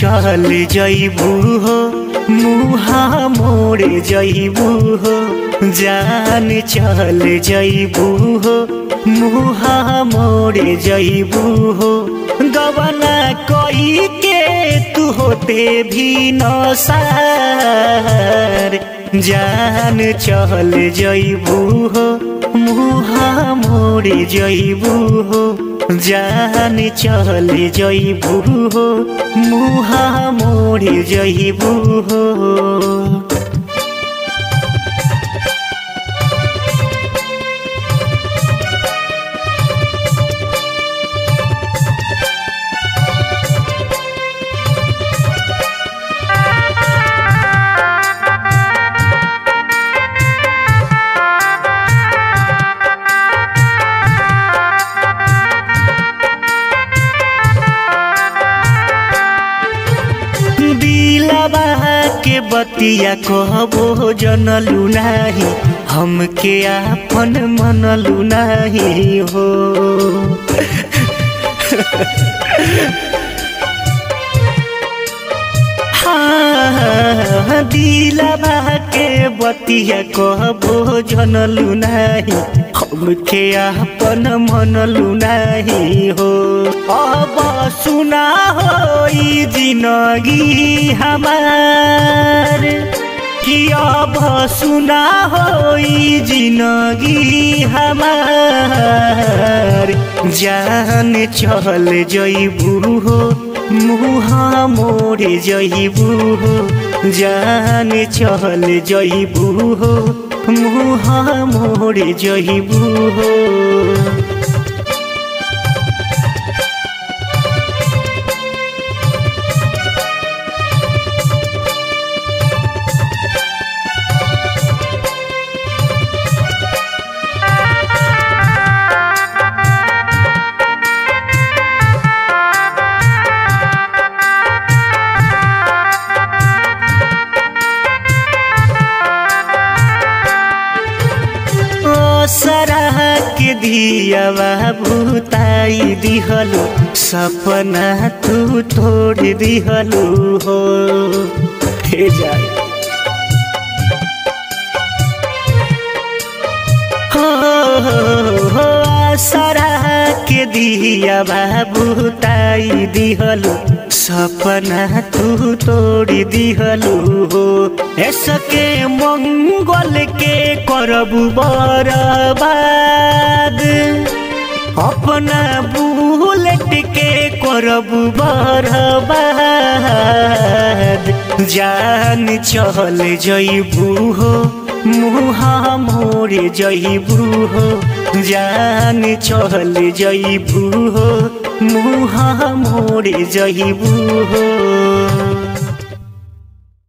चल जइबू हो मुहा मोड़ जइबू हो जान चल जइबू हो मुहा मोड़ जइबू हो गवना कोई के तू होते भी नसार जान चल जइबू हो मुहा मोड़ जइबू हो जान चल जइबू हो मुहा मोड़ जइबू हो दिलबा के बतिया कहबो जनलू नाही हमके आपन मनलू नाही हो हाँ, दिलबा के बतिया कहबो जनलू नाही हमके आपन मनलू नाही हो अब सुना हो ई जिनगी हमार कि अब सुना हो ई जिनगी हमार जान चल जइबू हो मुहा मोड़ जइबू हो जान चल जइबू हो मुहा मोड़ जइबू हो सरह के दियावा भूताई दिहलु सपना तू तोड़ दिहलु हो हे जाए हो हो हो सरह के दियावा भूताई दिहलु सपना तू तोड़ दिहलु हो ऐसके मंगल के करबू बरबाद अपना बुलेट के करबू बरबाद जान चल जइबू हो मुहा मोड़ जइबू हो जान चल जइबू हो मुहा मोड़ जइबू हो